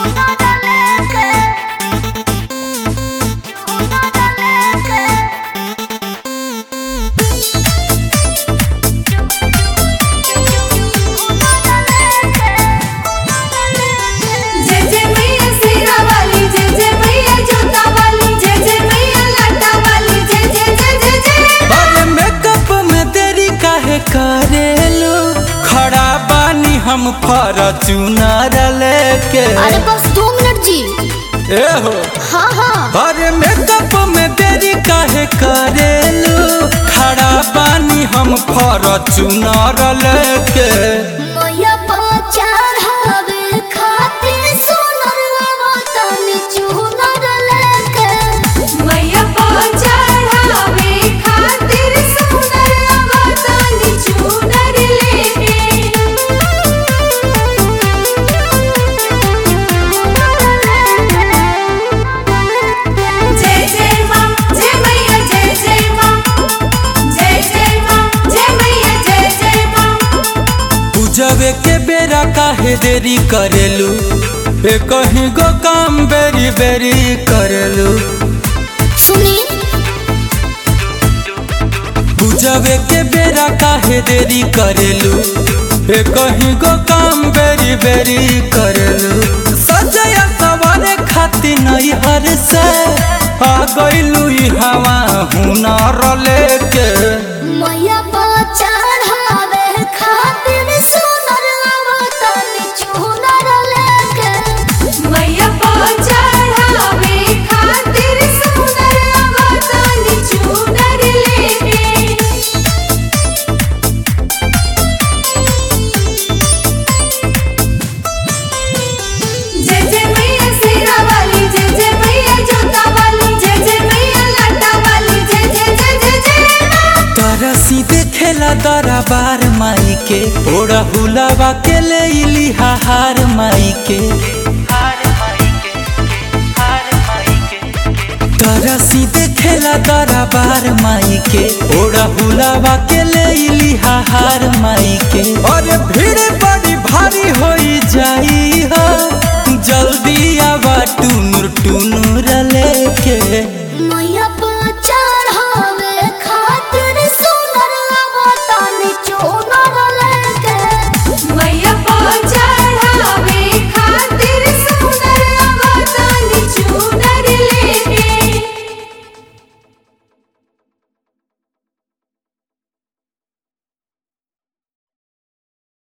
जय जय मैया शेरा वाली जय जय मैया जोता वाली जय जय मैया लाटा वाली जय जय जय जय जय अरे मेकअप में देरी काहे करेलू खड़ा बानी हम फॉर्च्यूनर लेके अरे बस दो मिनट जी ए हो हाँ हाँ अरे मेकअप में देरी काहे करेलू खड़ा बानी हम फॉर्च्यूनर लेके मैया पचार हवे खातिर सोनर आवतन चूनर लेके मैया पहुंचावे खातिर सुनर अवतानी चूनर लेके जय जय मां जय मैया जय जय मां जय जय मां जय मैया जय जय मां पूजवे के बेरा काहे देरी करेलू ए कहीं गो काम बेरी बेरी करेलू सुनी पूजवे के बेरा काहे देरी करेलू ए कहीं गो काम बेरी बेरी करेलू सजया सवारे खाती नहीं हर से आ गइलू ई हवा हुनर लेके मैया पचार हवे खातिर सोनर आवतन चूनर लेके मैया पहुंचावे खातिर सुनर अवतानी चूनर लेके जय जय मैया शेरा वाली जय जय मैया जोता वाली जय जय मैया लाटा वाली जय जय जय जय जय तरसी देखेला दरबार माई के ओड़ा हुलावा के ले इली हार माई के तरसी देखेला दरबार माई के ओड़ा हुलावा के ले इली हार माई के और भीड़